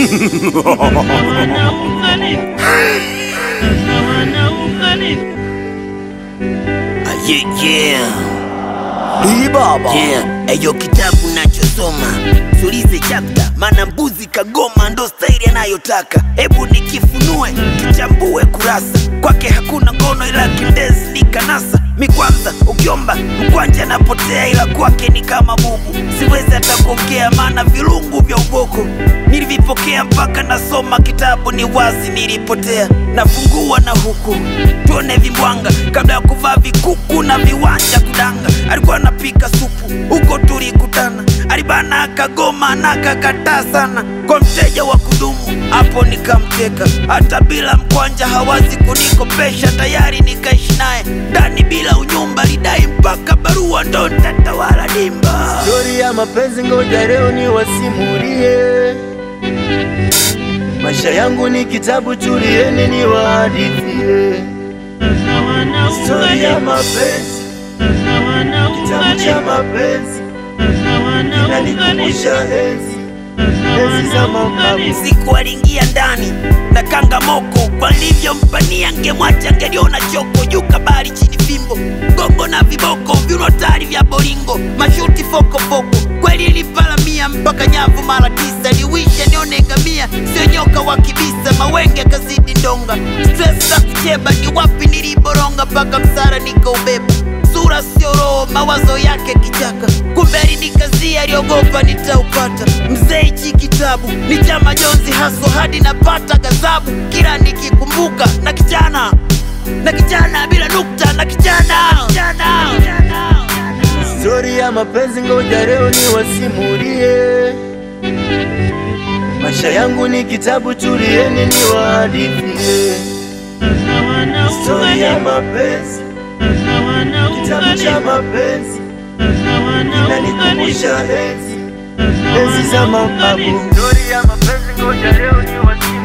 hawana ukhalifa, hawana ukhalifa. Ah, yeah, yeah. Hii baba Yeah, eyo kitabu nachosoma sulize chapta, mana mbuzi kagoma ndo staili anayotaka. Hebu nikifunue kichambue kurasa, kwake hakuna ngono ila kindezi ni kanasa. Mi kwanza ukiomba mkwanja napotea, ila kwake ni kama bubu, siwezi hata kuongea maana vilungu vya uboko nilivipokea mpaka nasoma kitabu ni wazi nilipotea. Nafungua na huku tuone vimbwanga kabla ya kuvaa vikuku na viwanja kudanga. Alikuwa anapika supu huko tulikutana, alibana akagoma na akakataa sana kwa mteja wa kudumu, hapo nikamteka. Hata bila mkwanja hawazi kunikopesha, tayari nikaishi naye ndani bila unyumba, lidai mpaka barua ndo ntatawala dimba. Stori ya mapenzi ngoja leo ni wasimulie. Maisha yangu ni kitabu, tulieni ni wahadithie. Hawana Stori ya ukhalifa, mapenzi, hawana kitabu cha ukhalifa, mapenzi hawana kinanikumbusha ukhalifa, enzi enzi za hawana mababu. ukhalifa. siku aliingia ndani na kanga moko kwa nilivyompania ngemwacha ngeliona choko juu kabari chini fimbo gongo na viboko vinotari vya boringo mashuti fokofoko kweli ilipalamia mpaka nyavu mara tisa liwisha nione ngamia sio nyoka wa kibisa mawenge kazidi ndonga stress za kucheba ni wapi niliboronga mpaka msara nikaubeba sura sio roho, mawazo yake kichaka. Kumbe alinikazia, aliogopa nitaupata. Mzee, hichi kitabu ni cha majonzi haswa, hadi napata gazabu kila nikikumbuka. Na kijana na kijana bila nukta, na kijana kijana, kijana. Stori ya mapenzi ngoja leo ni wasimulie. Maisha yangu ni kitabu, tulieni ni wahadithie. Hawana Stori ya ukhalifa, mapenzi, hawana kitabu cha ukhalifa, mapenzi hawana kinanikumbusha ukhalifa, enzi enzi za hawana mababu. ukhalifa. Stori ya mapenzi ngoja leo ni wasimulie.